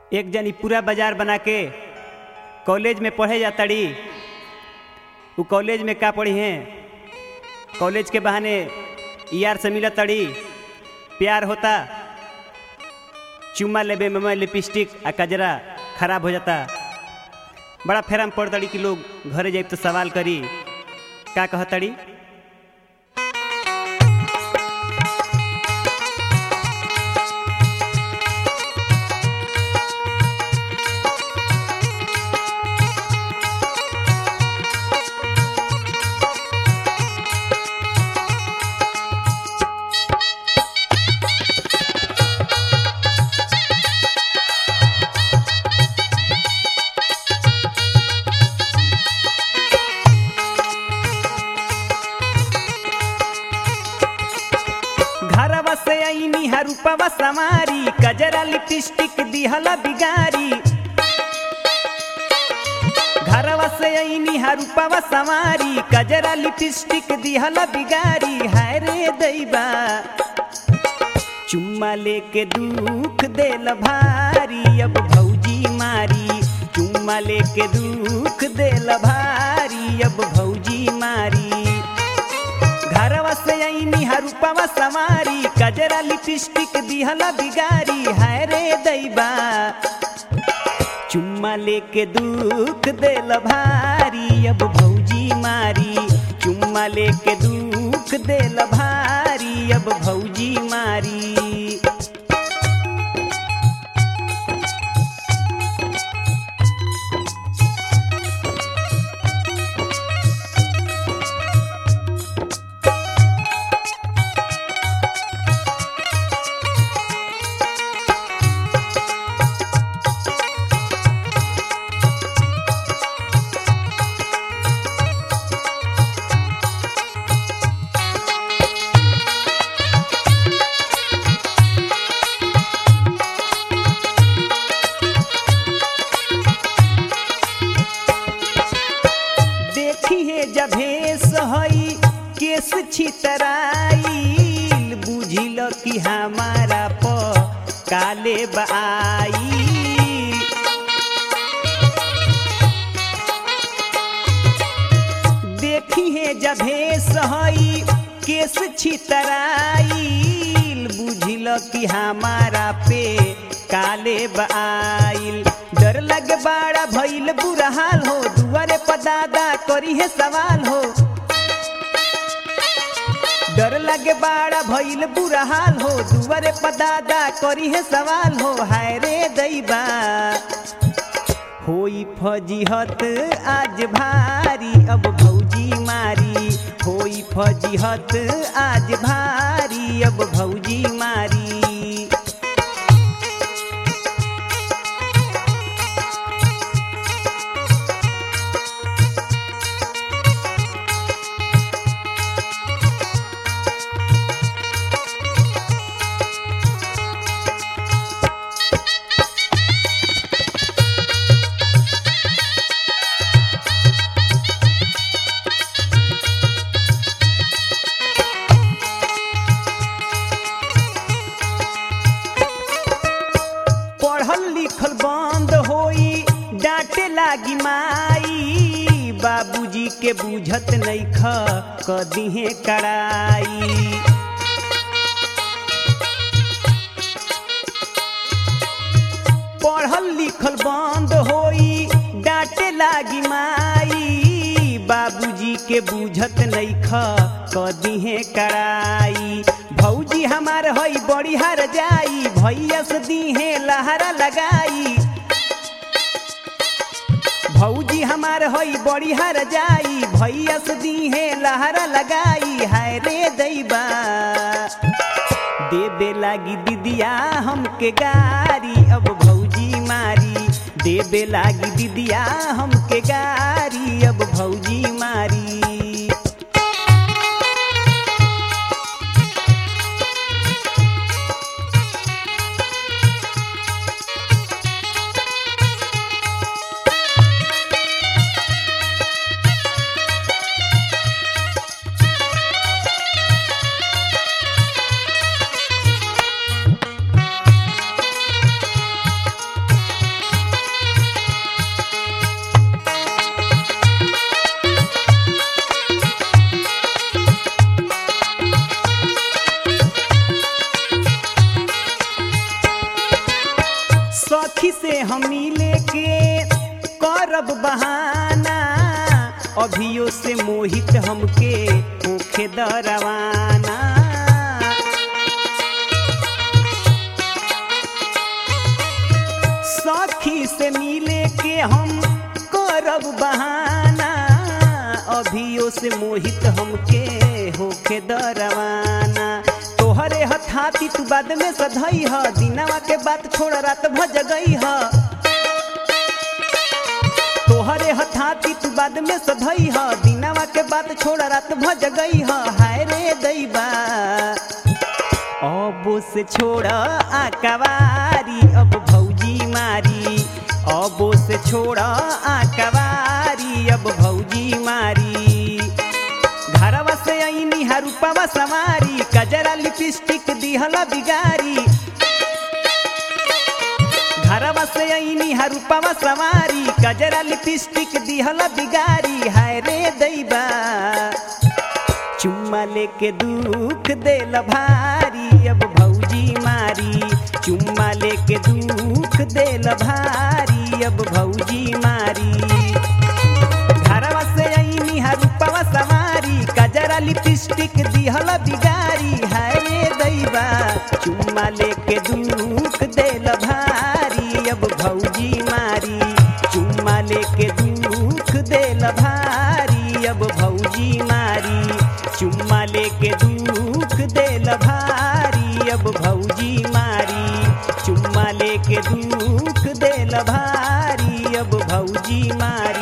एक जनी पूरा बाजार बना के कॉलेज में पढ़े जातड़ी उ कॉलेज में का पढ़ी हैं कॉलेज के बहाने यार से मिलत तड़ी प्यार होता चुम्मा लेबे में लिपस्टिक आ कजरा खराब हो जाता बड़ा फेराम पड़ तड़ी कि लोग घरे जाए तो सवाल करी का कहतड़ी घरवा से आईनी हरुपवा समारी कजरा लिपस्टिक दिहला बिगारी घरवा से आईनी हरुपवा समारी कजरा लिपस्टिक दिहला बिगारी हाय रे दैबा चुम्मा लेके दुख देल भारी अब भौजी मारी चुम्मा लेके दुख देल भारी अब भौजी मारी घरवा से आईनी हरुपवा सवारी कजरा लिपस्टिक दिहला बिगारी हाय रे दैबा चुम्मा लेके दुख देल भारी अब भौजी मारी चुम्मा लेके दुख देल भारी अब भौजी मारी देखी है जभेस हई केस छितराई बुझिल कि हमारा प काले बाई देखी है जभेस हई केस छितराई बुझिल कि हमारा पे काले बाइल डर लगे बाड़ा भइल बुरा हाल हो दुआरे पदादा करी है सवाल हो डर लगे बाड़ा भइल बुरा हाल हो दुआरे पदादा करी है सवाल हो हाय रे दैबा होई फजीहत आज भारी अब भौजी मारी होई फजीहत आज भारी अब भौजी मारी पढ़ल लिखल बंद होई डांटे लागी माई बाबूजी के बुझत नइख कदिहे कड़ाई पढ़ल लिखल बंद होई डांटे लागी माई बाबूजी के बुझत नइख कदिहे कड़ाई भौजी हमार हई बड़ी हर जाई भैया से दीहे लहरा लगाई भौजी हमार हई बड़ी हर जाई भैया से दीहे लहरा लगाई हाय रे दैबा देबे लागी दीदिया हमके गारी अब भौजी मारी देबे लागी दीदिया हमके गारी अब भौजी मारी सखी से हम मिले के करब बहाना अभियो से मोहित हमके होखे दरवाना सखी से मिले के हम करब बहाना अभियो से मोहित हमके होखे दरवाना तोहरे हथाती तू बाद में सधई ह दिनवा के बात छोड़ रात भज गई ह तोहरे हथाती तू बाद में सधई ह दिनवा के बात छोड़ रात भज गई ह हाय रे दैबा अब से छोड़ आकवारी अब भौजी मारी अब से छोड़ आकवारी अब भौजी मारी घरवा से आईनी हरुपवा सवारी कजरा लिपस्टिक दिहला बिगारी घरवा से आईनी हरुपवा सवारी कजरा लिपस्टिक दिहला बिगारी हाय रे दैबा चुम्मा लेके दुख देल भारी अब भौजी मारी चुम्मा लेके दुख देल भारी अब भौजी मारी घरवा से आईनी हरुपवा सवारी कजरा लिपस्टिक दिहल बिगारी हाय रे दैबा चुम्मा लेके दुख देल भारी अब भौजी मारी चुम्मा लेके दुख देल भारी अब भौजी मारी चुम्मा लेके दुख देल भारी अब भौजी मारी चुम्मा लेके दुख देल भारी अब भौजी मारी